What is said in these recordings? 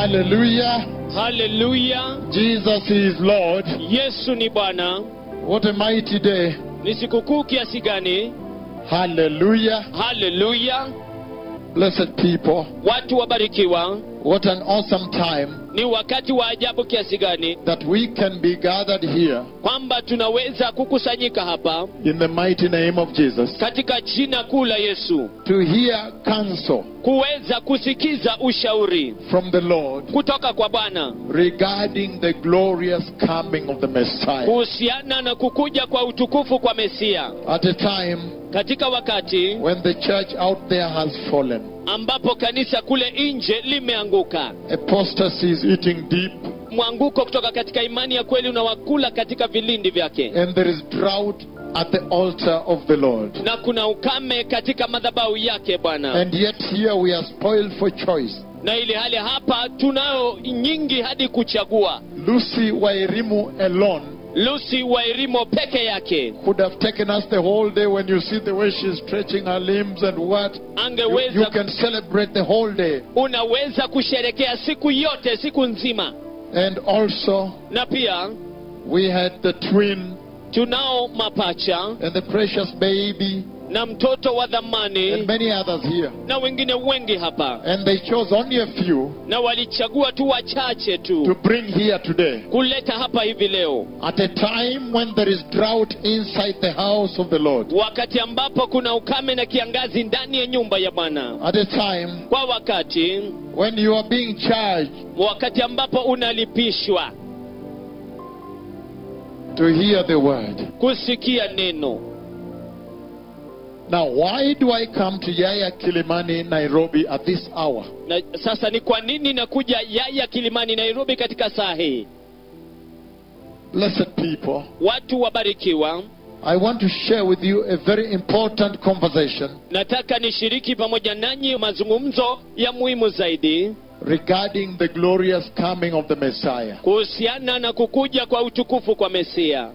Hallelujah. haleluya Jesus is Lord. yesu ni bwana What a mighty day. ni sikukuu kiasi gani Hallelujah. haleluya Blessed people. watu wabarikiwa What an awesome time ni wakati wa ajabu kiasi gani that we can be gathered here kwamba tunaweza kukusanyika hapa in the mighty name of Jesus katika jina kuu la yesu to hear counsel kuweza kusikiza ushauri from the Lord kutoka kwa bwana regarding the glorious coming of the Messiah. kuhusiana na kukuja kwa utukufu kwa mesia At a time katika wakati when the church out there has fallen, ambapo kanisa kule nje limeanguka apostasy is eating deep, mwanguko kutoka katika imani ya kweli unawakula katika vilindi vyake and there is drought at the altar of the Lord. na kuna ukame katika madhabahu yake bwana And yet here we are spoiled for choice. na ili hali hapa tunayo nyingi hadi kuchagua Lucy Wairimu alone lusi wairimo peke yake could have taken us the whole day when you see the way she's stretching her limbs and what. You, you angeweza can celebrate the whole day. unaweza kusherekea siku yote siku nzima And also, na pia we had the twin tunao mapacha and the precious baby na mtoto wa and dhamani many others here. na wengine wengi hapa And they chose only a few na walichagua tu wachache to tu bring here today. kuleta hapa hivi leo At a time when there is drought inside the house of the Lord. wakati ambapo kuna ukame na kiangazi ndani ya nyumba ya bwana At a time kwa wakati when you are being charged wakati ambapo unalipishwa to hear the word. kusikia neno Now, why do I come to Yaya Kilimani, Nairobi at this hour? na sasa ni kwa nini nakuja yaya kilimani nairobi katika saa hii Blessed people, watu wabarikiwa I want to share with you a very important conversation nataka nishiriki pamoja nanyi mazungumzo ya muhimu zaidi regarding the glorious coming of the Messiah. kuhusiana na kukuja kwa utukufu kwa mesia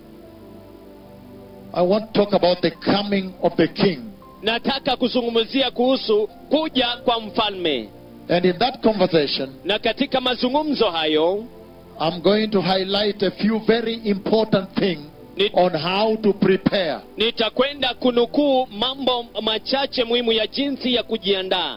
I want to talk about the coming of the King. nataka kuzungumzia kuhusu kuja kwa mfalme And in that conversation, na katika mazungumzo hayo I'm going to highlight a few very important things ni, on how to prepare. nitakwenda kunukuu mambo machache muhimu ya jinsi ya kujiandaa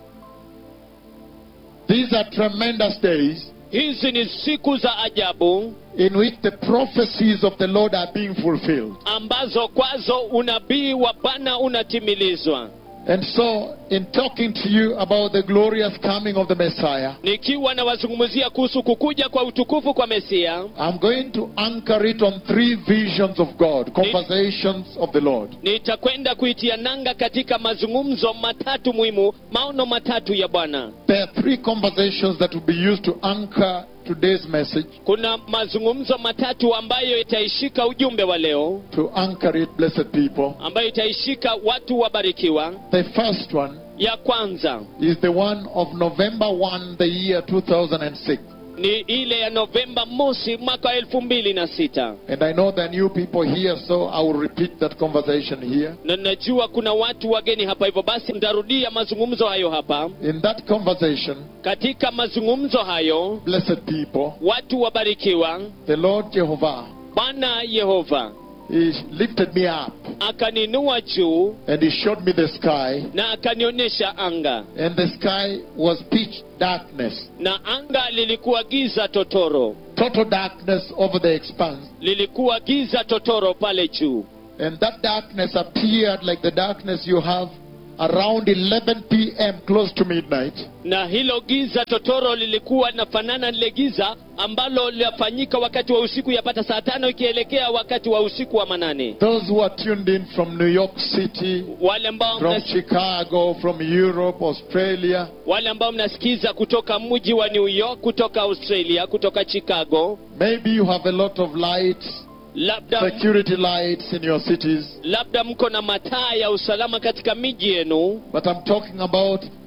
These are tremendous days hizi ni siku za ajabu in which the prophecies of the Lord are being fulfilled. ambazo kwazo unabii wa bwana unatimilizwa And so, in talking to you about the glorious coming of the Messiah, nikiwa nawazungumzia kuhusu kukuja kwa utukufu kwa mesia I'm going to anchor it on three visions of God, conversations of the Lord. nitakwenda kuitia nanga katika mazungumzo matatu muhimu maono matatu ya bwana There are three conversations that will be used to anchor today's message, kuna mazungumzo matatu ambayo itaishika ujumbe wa leo to anchor it, blessed people. ambayo itaishika watu wabarikiwa The first one ya kwanza is the one of November 1, the year 2006. ni ile ya novemba mosi mwaka wa elfu mbili na sita And I know there are new people here, so I will repeat that conversation here. na najua kuna watu wageni hapa hivyo basi ntarudia mazungumzo hayo hapa In that conversation, katika mazungumzo hayo blessed people, watu wabarikiwa the Lord Jehovah, bwana yehova He lifted me up akaninua juu and He showed me the sky, na akanionyesha anga and the sky was pitch darkness, na anga lilikuwa giza totoro total darkness over the expanse. lilikuwa giza totoro pale juu And that darkness appeared like the darkness you have around 11 p.m., close to midnight. na hilo giza totoro lilikuwa linafanana lile giza ambalo linafanyika wakati wa usiku yapata saa tano ikielekea wakati wa usiku wa manane Those who are tuned in from New York City, wale ambao from mnas, Chicago, from Europe, Australia, wale ambao mnasikiza kutoka mji wa new york kutoka australia kutoka chicago maybe you have a lot of lights, labda security lights in your cities, labda mko na mataa ya usalama katika miji yenu but I'm talking about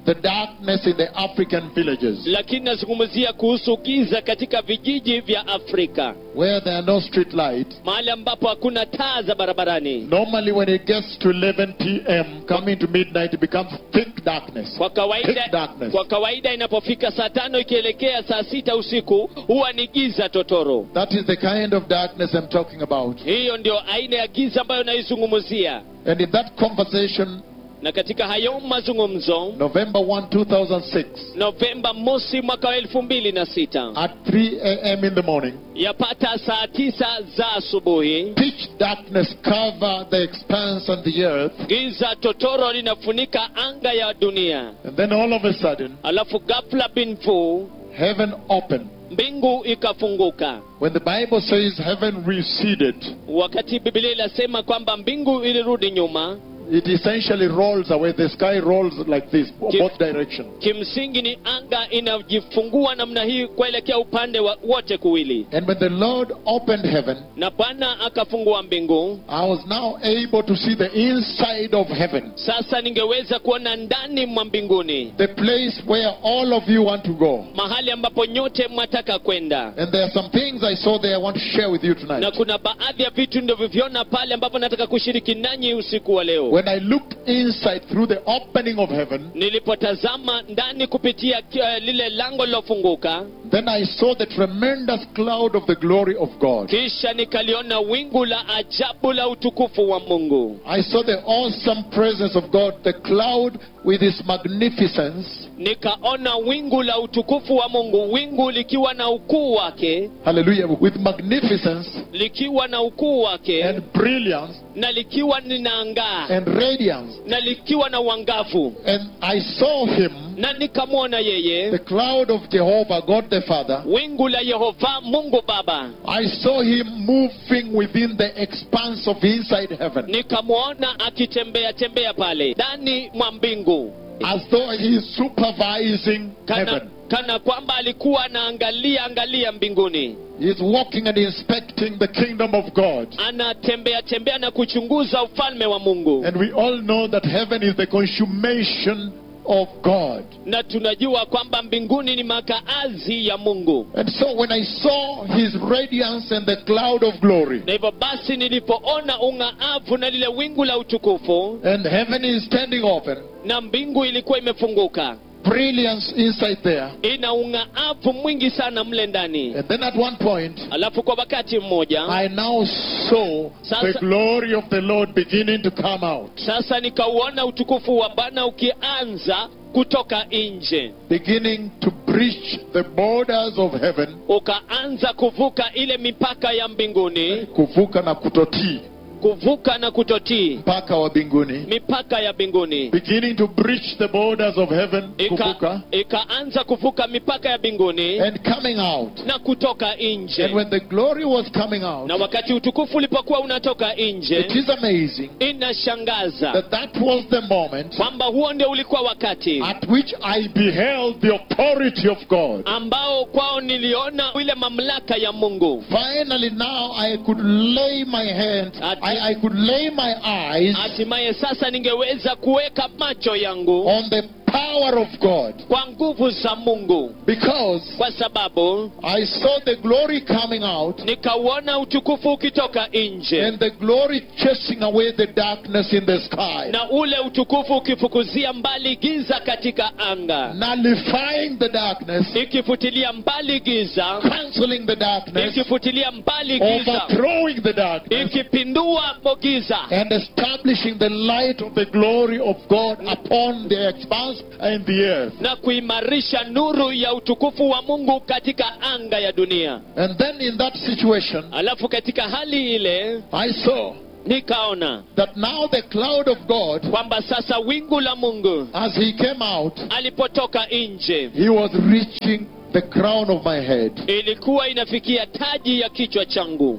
the darkness in the African villages lakini nazungumzia kuhusu giza katika vijiji vya afrika where there are no street light. mahali ambapo hakuna taa za barabarani Normally, when it gets to 11 p.m., coming to midnight, it becomes thick darkness. kwa kawaida Thick darkness. kwa kawaida inapofika saa tano ikielekea saa sita usiku huwa ni giza totoro That is the kind of darkness I'm talking about. hiyo ndio aina ya giza ambayo naizungumzia And in that conversation, na katika hayo mazungumzo November 1, 2006, novemba mosi mwaka wa elfu mbili na sita at 3 a.m. in the morning, yapata saa tisa za asubuhi pitch darkness cover the expanse and the earth. giza totoro linafunika anga ya dunia And then all of a sudden, alafu ghafla binfu heaven opened. mbingu ikafunguka When the Bible says heaven receded, wakati bibilia inasema kwamba mbingu ilirudi nyuma it essentially rolls away. The sky rolls like this, both directions. kimsingi ni anga inajifungua namna hii kuelekea upande wa wote kuwili And when the Lord opened heaven, na bwana akafungua mbingu I was now able to see the inside of heaven, sasa ningeweza kuona ndani mwa mbinguni the place where all of you want to go. mahali ambapo nyote mwataka kwenda And there are some things I saw there I want to share with you na tonight. kuna baadhi ya vitu ndivyoviona pale ambapo nataka kushiriki nanyi usiku wa leo When I looked inside through the opening of heaven, nilipotazama ndani kupitia uh, lile lango lilofunguka then I saw the tremendous cloud of the glory of God. kisha nikaliona wingu la ajabu la utukufu wa mungu I saw the awesome presence of God, the cloud with its magnificence. nikaona wingu la utukufu wa mungu wingu likiwa na ukuu wake Hallelujah. With magnificence likiwa na ukuu wake and brilliance na likiwa linaangaa and radiance. na likiwa na uangavu And I saw him, na nikamwona the yeye cloud of Jehovah, God the Father. wingu la yehova mungu baba I saw him moving within the expanse of inside heaven nikamwona akitembea tembea pale ndani mwa mbingu as though he is supervising kana, heaven. kana kwamba alikuwa anaangalia angalia mbinguni He is walking and inspecting the kingdom of God. anatembea tembea na kuchunguza ufalme wa mungu And we all know that heaven is the consummation of God. na tunajua kwamba mbinguni ni makaazi ya mungu And so when I saw his radiance and the cloud of glory, na hivyo basi nilipoona ung'aavu na lile wingu la utukufu and heaven is standing open, na mbingu ilikuwa imefunguka brilliance inside there. ina ung'aavu mwingi sana mle ndani And then at one point, alafu kwa wakati mmoja I now saw the Sasa- glory of the Lord beginning to come out, sasa nikauona utukufu wa bwana ukianza kutoka nje beginning to breach the borders of heaven, ukaanza kuvuka ile mipaka ya mbinguni kuvuka na kutotii kuvuka na kutotii mpaka wa mbinguni, mipaka ya mbinguni beginning to breach the borders of heaven, Ika, kuvuka, ikaanza kuvuka mipaka ya mbinguni and coming out. na kutoka And nje when the glory was coming out, na wakati utukufu ulipokuwa unatoka it nje is amazing inashangaza that that was the moment kwamba huo ndio ulikuwa wakati at which I beheld the authority of God. ambao kwao niliona ile mamlaka ya mungu Finally, now I could lay my hand, I, I could lay my eyes hatimaye sasa ningeweza kuweka macho yangu on the power of God kwa nguvu za mungu because kwa sababu I saw the glory coming out nikauona utukufu ukitoka nje and the glory chasing away the darkness in the sky, na ule utukufu ukifukuzia mbali giza katika anga nullifying the darkness, ikifutilia mbali giza canceling the darkness, ikifutilia mbali giza overthrowing the darkness, ikipindua giza and establishing the light of the glory of God upon the expanse and the earth. na kuimarisha nuru ya utukufu wa mungu katika anga ya dunia And then in that situation, alafu katika hali ile I saw nikaona that now the cloud of God, kwamba sasa wingu la mungu as he came out, alipotoka nje he was reaching the crown of my head. ilikuwa inafikia taji ya kichwa changu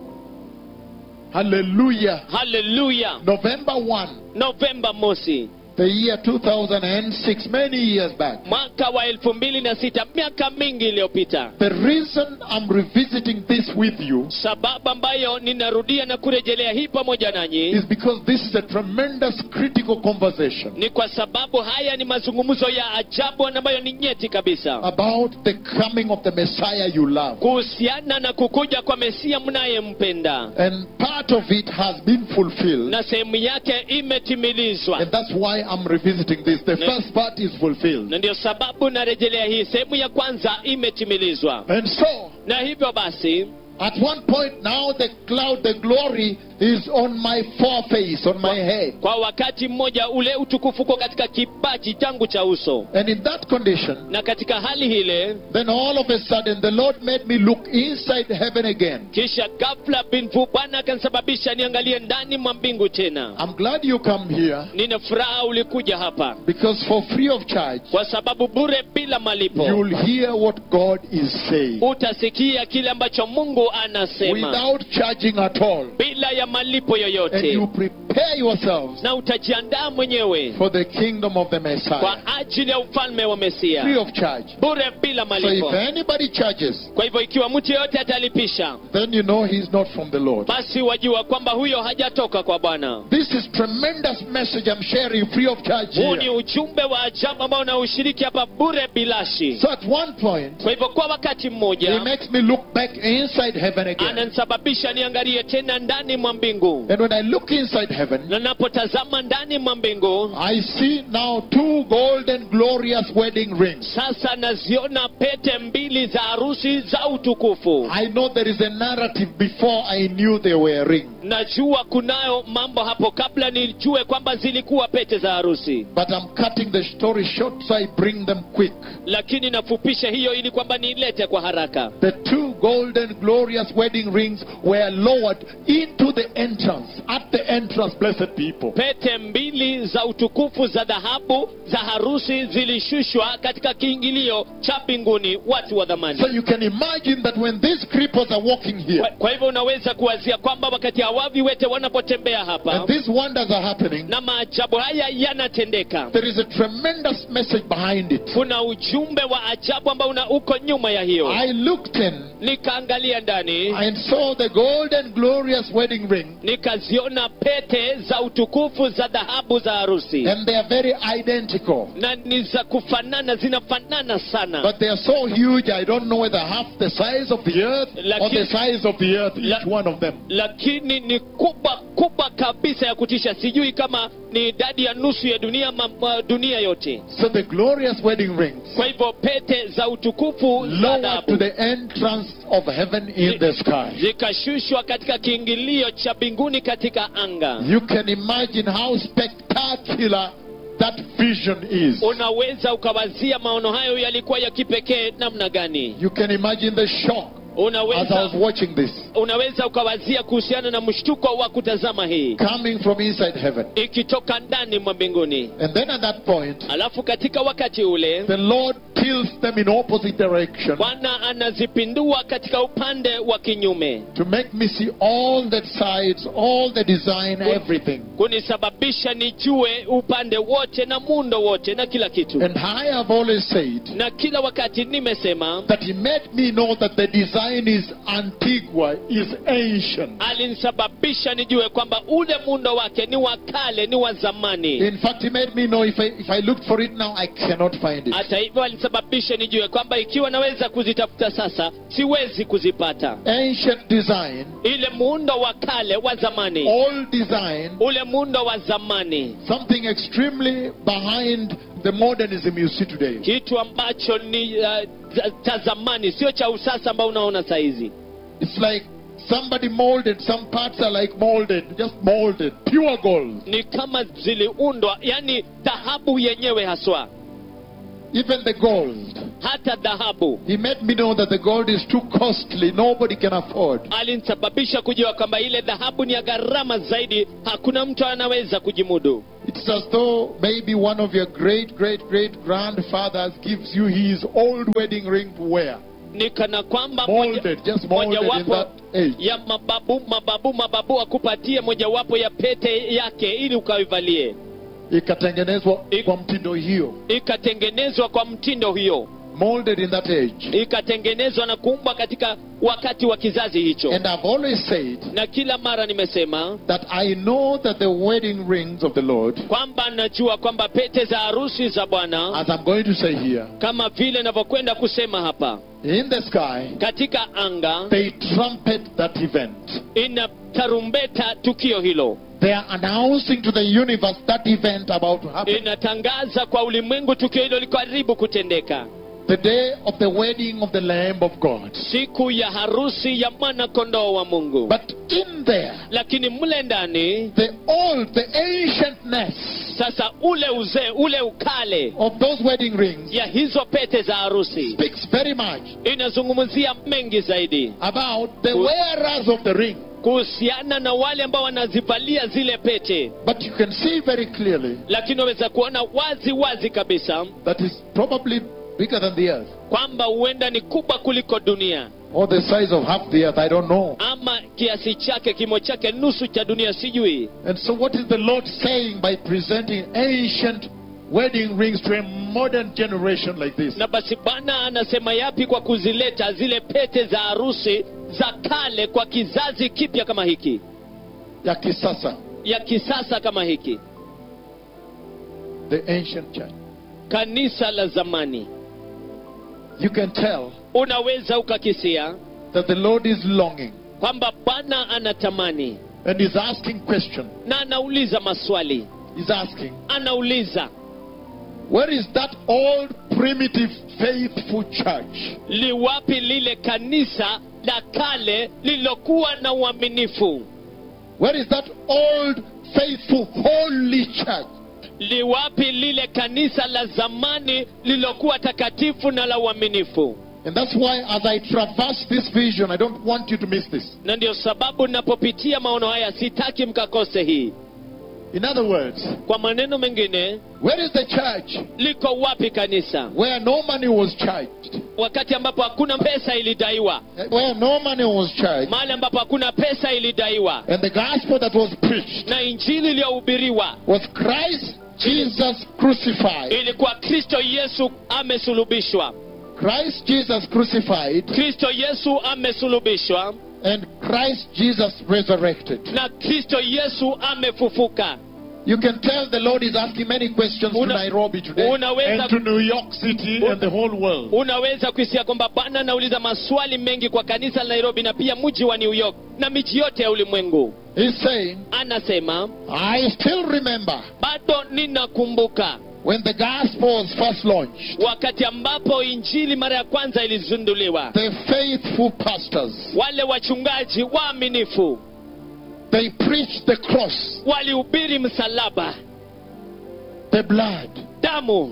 Hallelujah. haleluya November 1, novemba mosi the year 2006, many years back. mwaka wa elfu mbili na sita miaka mingi iliyopita The reason I'm revisiting this with you sababu ambayo ninarudia na kurejelea hii pamoja nanyi is because this is a tremendous critical conversation ni kwa sababu haya ni mazungumzo ya ajabu ambayo ni nyeti kabisa about the coming of the Messiah you love. kuhusiana na kukuja kwa mesia mnayempenda And part of it has been fulfilled. na sehemu yake imetimilizwa And that's why I'm revisiting this. The Ne- first part is fulfilled. na ndio sababu narejelea hii sehemu ya kwanza imetimilizwa And so, na hivyo basi at one point now, the cloud, the glory is on my foreface, on my head. kwa wakati mmoja ule utukufu uko katika kipaji changu cha uso And in that condition, na katika hali hile then all of a sudden, the Lord made me look inside heaven again. kisha ghafla binfu bwana akanisababisha niangalie ndani mwa mbingu tena I'm glad you come here nina furaha ulikuja hapa because for free of charge, kwa sababu bure bila malipo you'll hear what God is saying utasikia kile ambacho mungu anasema without charging at all. bila ya malipo And yoyote you prepare yourselves na utajiandaa mwenyewe for the kingdom of the Messiah. kwa ajili ya ufalme wa Free mesia of charge. bure bila So malipo if anybody charges, kwa hivyo ikiwa mtu yeyote atalipisha then you know he's not from the Lord. basi wajua kwamba huyo hajatoka kwa bwana This is tremendous message I'm sharing free of charge huu ni here. ujumbe wa ajabu ambao unaushiriki hapa bure bilashi So at one point, kwa hivyo kwa wakati he mmoja makes me look back inside heaven again. ananisababisha niangalie tena ndani mwa mbingu And when I look inside heaven, na napotazama ndani mwa mbingu I see now two golden glorious wedding rings. sasa naziona pete mbili za harusi za utukufu I know there is a narrative before I knew they were rings. najua kunayo mambo hapo kabla nijue kwamba zilikuwa pete za harusi But I'm cutting the story short so I bring them quick. lakini nafupisha hiyo ili kwamba niilete kwa haraka The two golden glorious wedding rings were lowered into the entrance. At the entrance, blessed people. pete mbili za utukufu za dhahabu za harusi zilishushwa katika kiingilio cha mbinguni watu wa dhamani So you can imagine that when these cripples are walking kwa, here kwa hivyo unaweza kuwazia kwamba wakati hawavi wete wanapotembea hapa and these wonders are happening, na maajabu haya yanatendeka there is a tremendous message behind it. kuna ujumbe wa ajabu ambao una uko nyuma ya hiyo I looked in nikaangalia ndani and saw the golden glorious wedding ring nikaziona pete za utukufu za dhahabu za harusi and they are very identical. na ni za kufanana zinafanana sana But they are so huge, I don't know whether half the size of the earth or Laki- the size of the earth, La- each one of them. lakini ni kubwa kubwa kabisa ya kutisha sijui kama ni idadi ya nusu ya dunia ma, ma, dunia yote So the glorious wedding rings kwa hivyo pete za utukufu za lowered to dhahabu the entrance of heaven in the sky. zikashushwa katika kiingilio cha mbinguni katika anga You can imagine how spectacular that vision is. unaweza ukawazia maono hayo yalikuwa ya kipekee namna gani You can imagine the shock as I unaweza was watching this unaweza ukawazia kuhusiana na mshtuko wa kutazama hii coming from inside heaven. ikitoka ndani mwa mbinguni And then at that point, alafu katika wakati ule the Lord tilts them in opposite direction bwana anazipindua katika upande wa kinyume to make me see all the sides, all the design, everything. kunisababisha nijue upande wote na muundo wote na kila kitu And I have always said na kila wakati nimesema that He made me know that the design is antigua, is ancient. alinisababisha nijue kwamba ule muundo wake ni wa kale ni wa zamani In fact, He made me know if I, if I looked for it now, I cannot find it. hata hivyo alisababisha nijue kwamba ikiwa naweza kuzitafuta sasa siwezi kuzipata Ancient design, ile muundo wa kale wa zamani old design, ule muundo wa zamani something extremely behind the modernism you see today. kitu ambacho ni uh, za- cha zamani sio cha usasa ambao unaona saizi It's like somebody molded, some parts are like molded, just molded, pure gold. ni kama ziliundwa yani dhahabu yenyewe haswa Even the gold. hata dhahabu He made me know that the gold is too costly, nobody can afford. alinisababisha kujua kwamba ile dhahabu ni ya gharama zaidi hakuna mtu anaweza kujimudu It's as though maybe one of your great, great, great grandfathers gives you his old wedding ring to wear. ni kana kwamba moja- Molded, just molded in mojawapo that age. ya mababu mababu mababu akupatie mojawapo ya pete yake ili ukaivalie ikatengenezwa Ik- kwa mtindo hiyo ikatengenezwa kwa mtindo hiyo molded in that age ikatengenezwa na kuumbwa katika wakati wa kizazi hicho and i've always said na kila mara nimesema that i know that the wedding rings of the lord kwamba najua kwamba pete za harusi za bwana as i'm going to say here kama vile navyokwenda kusema hapa in the sky katika anga they trumpet that event inatarumbeta tukio hilo they are announcing to the universe that event about to happen inatangaza kwa ulimwengu tukio hilo liko karibu kutendeka the day of the wedding of the lamb of god siku ya harusi ya mwana kondoo wa mungu but in there lakini mle ndani the old the ancientness sasa ule uzee ule ukale of those wedding rings ya hizo pete za harusi speaks very much inazungumzia mengi zaidi about the Who- wearers of the ring kuhusiana na wale ambao wanazivalia zile pete but you can see very clearly lakini waweza kuona wazi wazi kabisa that is probably bigger than the earth kwamba huenda ni kubwa kuliko dunia or the size of half the earth i don't know ama kiasi chake kimo chake nusu cha dunia sijui and so what is the lord saying by presenting ancient wedding rings to a modern generation like this na basi bwana anasema yapi kwa kuzileta zile pete za harusi za kale kwa kizazi kipya kama hiki ya kisasa ya kisasa kama hiki the ancient church kanisa la zamani you can tell unaweza ukakisia that the lord is longing kwamba bwana anatamani and is asking question na anauliza maswali he's asking anauliza where is that old primitive faithful church liwapi lile kanisa la kale lililokuwa na uaminifu where is that old faithful holy church liwapi lile kanisa la zamani lililokuwa takatifu na la uaminifu and that's why as i traverse this vision i don't want you to miss this na ndio sababu napopitia maono haya sitaki mkakose hii in other words kwa maneno mengine where is the church liko wapi kanisa where no money was charged wakati ambapo hakuna pesa ilidaiwa where no money was charged mahali ambapo hakuna pesa ilidaiwa and the gospel that was preached na injili iliyohubiriwa was christ jesus crucified ilikuwa kristo yesu amesulubishwa christ jesus crucified kristo yesu amesulubishwa and christ jesus resurrected na kristo yesu amefufuka you can tell the lord is asking many questions to Una- nairobi today unaweza- and to new york city Un- and the whole world unaweza kuhisia kwamba bwana anauliza maswali mengi kwa kanisa la nairobi na pia mji wa new york na miji yote ya ulimwengu he's saying anasema i still remember bado ninakumbuka when the gospel was first launched wakati ambapo injili mara ya kwanza ilizinduliwa the faithful pastors wale wachungaji waaminifu they preached the cross walihubiri msalaba the blood damu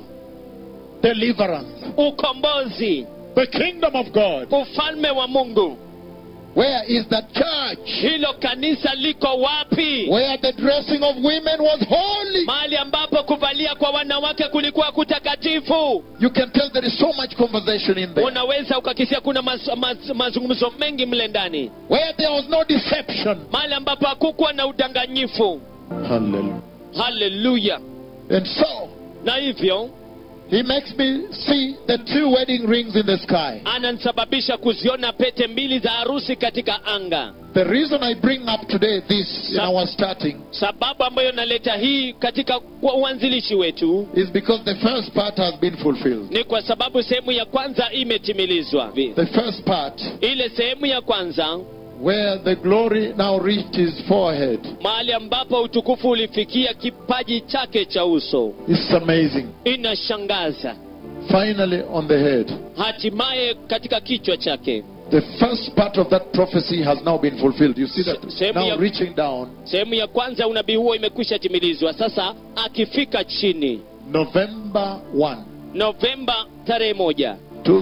deliverance ukombozi the kingdom of god ufalme wa mungu where is that church hilo kanisa liko wapi where the dressing of women was holy mahali ambapo kuvalia kwa wanawake kulikuwa kutakatifu you can tell there is so much conversation in there unaweza ukakisia kuna maz, maz, mazungumzo mengi mle ndani where there was no deception mahali ambapo hakukuwa na udanganyifu hallelujah haleluya and so na hivyo he makes me see the two wedding rings in the sky ananisababisha kuziona pete mbili za harusi katika anga the reason i bring up today this in Sa- our starting sababu ambayo naleta hii katika kwa uanzilishi wetu is because the first part has been fulfilled ni kwa sababu sehemu ya kwanza imetimilizwa the first part ile sehemu ya kwanza where the glory now reached his forehead mahali ambapo utukufu ulifikia kipaji chake cha uso is amazing inashangaza finally on the head hatimaye katika kichwa chake the first part of that prophecy has now been fulfilled you see that Sehemu now ya- reaching down sehemu ya kwanza ya unabii huo imekwisha timilizwa sasa akifika chini november 1 novemba tarehe moja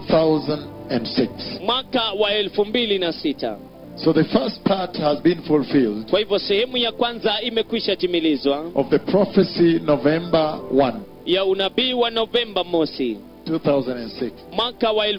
2006 mwaka wa elfu mbili na sita so the first part has been fulfilled kwa hivyo sehemu ya kwanza imekwisha timilizwa of the prophecy november 1 ya unabii wa novemba mosi 2006 mwaka wa